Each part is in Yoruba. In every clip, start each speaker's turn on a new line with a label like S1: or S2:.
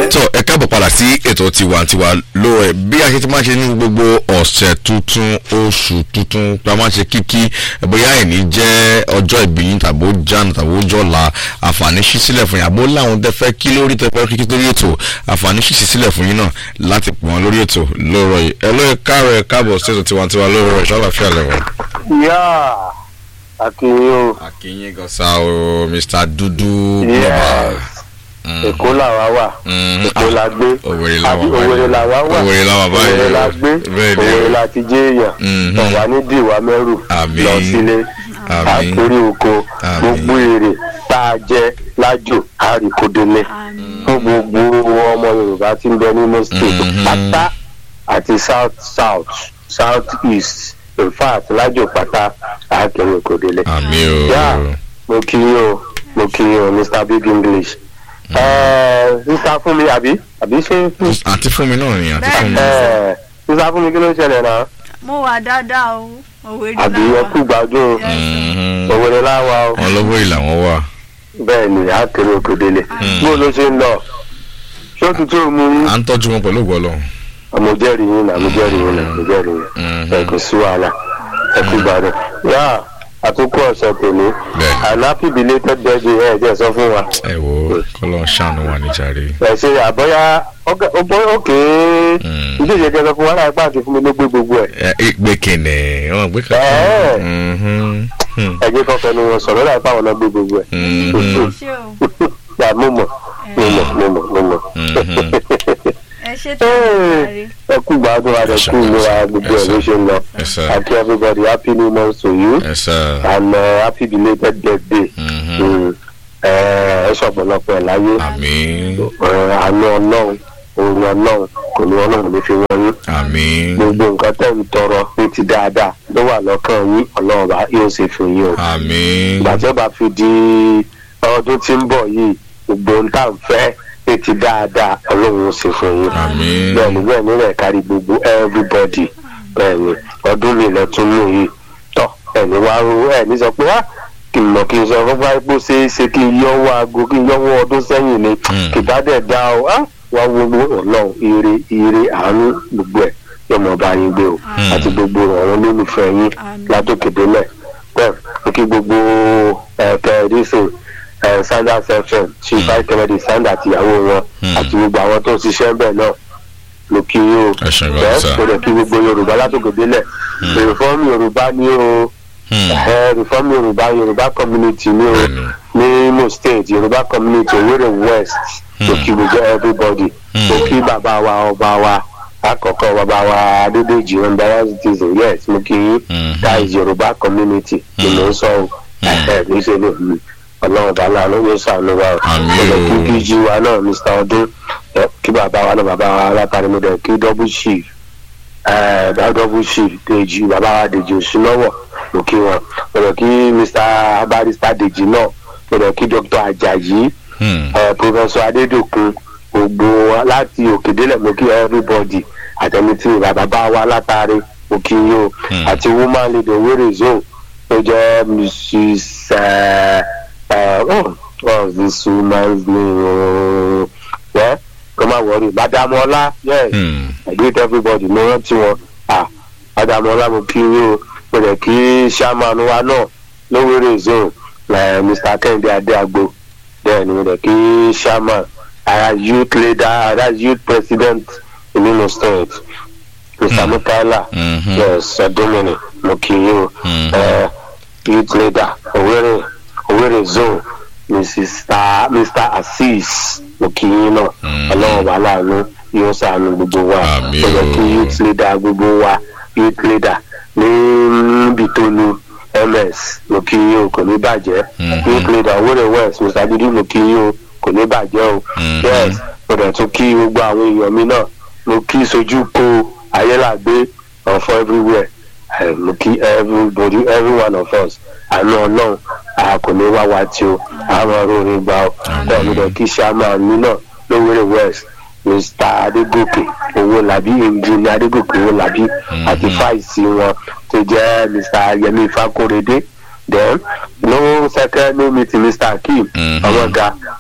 S1: tó ẹ káàbọ̀ padà sí ètò tiwantiwa ló ẹ bí a ṣe ti máa ṣe ní gbogbo ọ̀sẹ̀ tuntun oṣù tuntun tí a máa ṣe kíkí bóyá ẹ̀ní jẹ́ ọjọ́ ìbí yín tàbí ó jánu tàbí ó jọ̀la àǹfààní ṣí sílẹ̀ fún yín àbó láwọn tẹ fẹ́ kí lórí tẹ fẹ́ kíkí lórí ètò àǹfààní ṣí sílẹ̀ fún yín náà láti pọ̀ wọn lórí ètò lóòrọ̀ yìí ẹ lóye káàrọ̀ ẹ káàbọ̀ sí ètò tiwantiwa lóòrọ̀ ìṣọ́láfíà lẹ́wọ̀n.
S2: yá àkìyìn o
S1: àkínyìn gọ́sà o mr dúdú
S2: Yes. èkó làwa wà èkó la gbé
S1: Òwèrè làwa
S2: àbí
S1: báyìí.
S2: òwèrè làwa wà
S1: Òwèrè làwa báyìí.
S2: òwèrè la gbé
S1: Bẹ́ẹ̀ ni o.
S2: òwèrè la ti jẹ́ èèyàn
S1: Mhm.
S2: ọ̀wá ní dìwà mẹ́rù
S1: Àmín.
S2: lọ sílé
S1: Àmín.
S2: àkórí oko
S1: Àmín.
S2: gbogbo èrè tá a jẹ lájò àríkódélé fún gbogbo ọmọ yorùbá tí ń bẹ nínú state
S1: Mhm.
S2: pátá àti south south south east in fact lájò pátá àríkódélé
S1: àmì o.
S2: yá mo kí yín o mo kí yín o mr big english ẹẹ sísá fún mi àbí àbí ṣé fún
S1: àti fún mi náà ni àti fún mi.
S2: ẹẹ sísá fún mi kí ló ń ṣẹlẹ̀ náà
S3: mo wà dáadáa o òwe rí
S2: àbí
S3: láwa.
S2: ẹkú gbádùn
S3: Yes, sir.
S1: Mhm.
S2: òwúrọ̀ láwa o
S1: wọn lọ́wọ́ ìlà wọn wà.
S2: bẹ́ẹ̀ ni a kéré òkèdélé bó ló ṣe ń lọ ṣé ó tutù mú yín
S1: à ń tọ́jú wọn pẹ̀lú ògbọ́lọ́.
S2: àmọ jẹ́rìí yín náà mo jẹ́rìí yín náà mo jẹ́rìí yín ẹ kò sí wàhálà ẹkú gbádùn yá àtúkọ ọ̀sẹ̀ tòní
S1: Bẹ́ẹ̀.
S2: and happy belated birthday ẹ jẹ́ sọ fún wa.
S1: ẹ wo kọ́lọ́ ṣàánú wa níjàre.
S2: ẹ ṣe àbọ̀yá òkè
S1: Mm.
S2: ilé ìṣèjọba sọ fún wa láì pàǹtí fún mi ló gbé gbogbo ẹ̀.
S1: ẹ ẹ gbé kìnìún wọn gbé
S2: Ẹ́ẹ̀.
S1: kìnìún.
S2: ẹ̀jẹ̀ kan fẹnu wọn sọ̀rọ̀ láì pàwọn náà gbé gbogbo ẹ̀.
S3: ẹ ṣé o
S2: gbà mo mọ̀ mo mọ̀ mo mọ̀ mo mọ̀.
S3: ẹ ṣe tó ń
S2: ẹ kú gbádùn wa rẹ kú ìlera gbogbo ẹ̀ ló ṣe ń lọ.
S1: ẹ sá
S2: happy everybody happy new month to you
S1: ẹ sá.
S2: and uh, happy belated birthday. Mm. ẹ ẹ ṣọ̀pọ̀lọpọ̀ ẹ̀ láyé
S1: àmì
S2: Ẹ, àánú ọlọ́run òun ọlọ́run kò ní ọlọ́run lè fi wọ́n yín.
S1: àmì
S2: gbogbo nǹkan tẹ̀ ń tọrọ ní ti dáadáa ló wà lọ́kàn yín ọlọ́run bá yóò ṣe fún yín o.
S1: àmì
S2: ìgbà tí ó bá fi di ọdún tí ń bọ̀ yìí gbogbo ohun tá à ń fẹ́ ní ti dáadáa ọlọ́run ó ṣe fún yín.
S1: àmì
S2: bẹ́ẹ̀ ni bẹ́ẹ̀ ni rẹ̀ kárí gbogbo everybody bẹ́ẹ̀ ni ọdún mi lọ tún mú yìí tọ́ ẹni wá rú ẹni sọ pé á kì í mọ̀ kí n sọ fún báyìí pé ó ṣeé ṣe kí n yọwọ́ aago kí n yọwọ́ ọdún sẹ́yìn ni
S1: Mm.
S2: kì bá dẹ̀ dá o á wá wo owó ọlọ́run ire ire àánú gbogbo ẹ̀ yọmọ bá yín gbé o
S1: Mm.
S2: àti gbogbo àwọn olólùfẹ́ yín
S3: Àmín.
S2: látòkè délẹ̀ bẹ́ẹ̀ mo kí gbogbo ẹ̀kẹ́ ẹ̀dísìn sanders fm chief
S1: Mm.
S2: kennedy sanders àtìyàwó wọn
S1: Mm.
S2: àti gbogbo àwọn tó ń ṣiṣẹ́ bẹ́ẹ̀ náà mo kí yín o
S1: ẹ ṣe gan
S2: bẹ́ẹ̀
S1: sá.
S2: kó lè kí gbogbo yorùbá látòkè délẹ̀
S1: Mm.
S2: reform yorùbá ní o
S1: Hmm.
S2: ẹ reform yorùbá yorùbá community ní o
S1: Bẹ́ẹ̀ni.
S2: ní imo state yorùbá community owerri west mo
S1: Mm.
S2: kí gbogbo everybody
S1: Mm.
S2: mo kí bàbá wa ọba wa àkọ́kọ́ bàbá wa adédèjì embarrass citizen yes mo kí yín
S1: Mhm.
S2: that is yorùbá community ni mo ń sọ o ẹ ní ṣe lè mi ọlọ́run bàálà ló yóò ṣàánú wa o
S1: Àmín
S2: mo lè
S1: o.
S2: kí bíjí wa náà mr ọdún ẹ, kí bàbá wa náà bàbá wa látàrí mo dẹ̀ kí double chief ẹ, double chief dèjì bàbá wa dèjì òsínlọ́wọ̀ mo kí wọn mo lè kí mr barrister dèjì náà mo lè kí dr ajayi
S1: Hmm.
S2: ẹ, professor adédọkun gbogbo wa láti òkèdélẹ̀ mo kí everybody àtẹnití bàbá wa látàrí mo kí yín o
S1: Hmm.
S2: àti woman leader wéré zone tó jẹ́ mrs ẹ, ẹ, oh, what's this woman's name ooo ẹ kó má wọrí madam ọlá yes
S1: Hmm.
S2: i greet everybody mo rántí wọn ah madam ọlá mo kí yín o mo lè kí chairman wa náà lówéré zone ẹ, mr kẹ́hìndé adéagbo bẹ́ẹ̀ ni mo lè kí chairman ara youth leader ara youth president nínú state mr
S1: Hmm.
S2: mukaila
S1: Mhm.
S2: yes ọdúnmìnì mo kì í o
S1: Mhm.
S2: ẹ youth leader owere owere zone mrs Ta- mr azeez mo kì í náà
S1: Mhm.
S2: ọlọ́run wà láàánú yóò ṣàánú gbogbo wa
S1: Àmín
S2: mo lè kí
S1: o.
S2: youth leader gbogbo wa youth leader ní bitolu ms mo kì í o kò ní bàjẹ́
S1: Mhm.
S2: youth leader owere west mr dudu mo kì í o kò ní bàjẹ́ o
S1: Mhm.
S2: yes mo dẹ̀ tún kí gbogbo àwọn èèyàn mi náà mo kí sojú ko ayélàgbé ọ̀fọ̀ everywhere Eh, mo kí everybody every one of us àánú ọlọ́run a kò ní wá wa tí o àwọn ọ̀rọ̀ orin gbà ọ́ bẹ́ẹ̀ mo dẹ̀ kí chairman mi náà lówéré west mr adégòkè owólabí engineer adégòkè owólabí àti fáìsì wọn tó jẹ́ mr yẹmi fakorede then no second no meeting mr akeem
S1: Mhm.
S2: ọmọga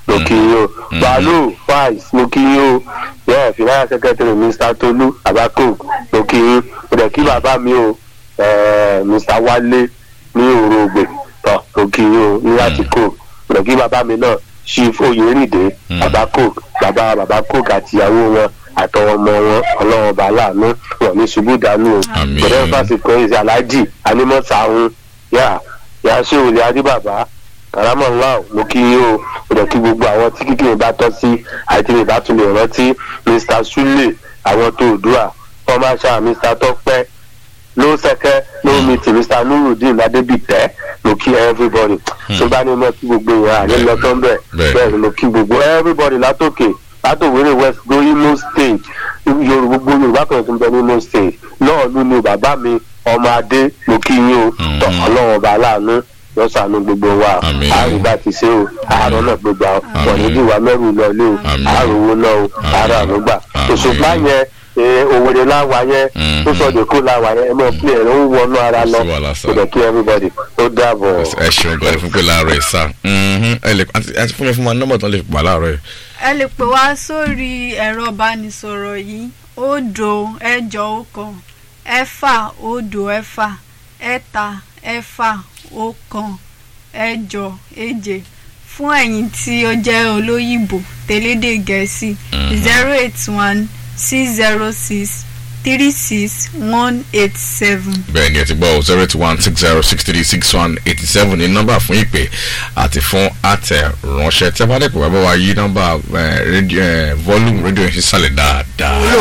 S2: mo kí yín o balu faiz mo kí yín o yẹ finance secretary mr tolu abako mo kí yín mo dẹ̀ kí bàbá mi o eh, mr wale ní òrògbè tọ́ mo kí yín o ní àtìkò mo dẹ̀ kí bàbá mi náà chief oyèrìndé babako bàbá babako àtìyàwó wọn àtọwọn ọmọ wọn ọlọ́run ọba aláàánú wọn ní ṣubú dànù o
S1: Àmín.
S2: bẹ̀rẹ̀ fásitì ẹ̀sì aláàjì anímọ̀sáhùn yà yà ṣé òòlì adébàbá karamọ ńlá o mo kí yín o mo dẹ̀ kí gbogbo àwọn tí kíkì mi bá tọ́ sí àti mi bá tún lè rántí mr sule àwọn tó òdua kọ́máṣá mr tọ́pẹ́ ló sẹ́kẹ́ ló mi tì mr nurudeen adébìtẹ́ mo kí everybody tó bá ní mọ́ kí gbogbo èèyàn àní lọ tó ń bẹ̀
S1: Bẹ́ẹ̀.
S2: bẹ́ẹ̀ ni mo kí gbogbo everybody látòkè látòwérè west go imo state yorùbá gbogbo yorùbá kan tó ń bẹ ní imo state náà ló ní bàbá mi ọmọ adé mo kí yín o tọ ọlọ́run ọba aláàánú lọ́sàánú gbogbo wa
S1: Àmín.
S2: àrùn bá ti ṣe o àárọ̀ náà gbogbo àwọn wọ̀nyí
S1: Àmín.
S2: bí wàá mẹ́rù lọ ilé o
S1: Àmín.
S2: àrùn owó náà o
S1: Àmín.
S2: àárọ̀ àánú gbà
S1: Àmín.
S2: òṣùpá yẹn eh, òwèrè láwa yẹn
S1: Mhm.
S2: tó sọdọ̀ kó láwa yẹn ẹ mọ̀ pé ẹ̀rọ ń wọnú ara lọ
S1: Kò sí wàhálà sir.
S2: kò dẹ̀ kí everybody ó dàbọ̀.
S1: ẹ ṣeun gan fún pé láàárọ̀ ẹ̀ sá ẹ lè àti àti fún mi fún ma nọ́mbà tán lè pa láàárọ̀ ẹ̀.
S3: ẹ lè pè wá sórí ẹ̀rọ ìbánisọ̀rọ̀ yìí òdo ẹ̀jọ ọ̀kan ẹ̀fà òdo ẹ̀fà ẹ̀ta ẹ̀fà ọ̀kan ẹ̀jọ èje fún ẹ̀yin tí ó jẹ́ olóyìnbó tẹ̀lédè gẹ̀ẹ́sì zero eight one six zero six three six one eight seven.
S1: bẹ́ẹ̀ ni ẹ ti gbọ́ zero eight one six zero six three six one eighty seven ní nọ́mbà fún ìpè àti fún àtẹ̀ránṣẹ́ tí a bá dẹ̀ pè wá bá wa yí nọ́mbà eh, rédíò, eh, volume rédíò yẹn sísàlẹ̀ dáadáa.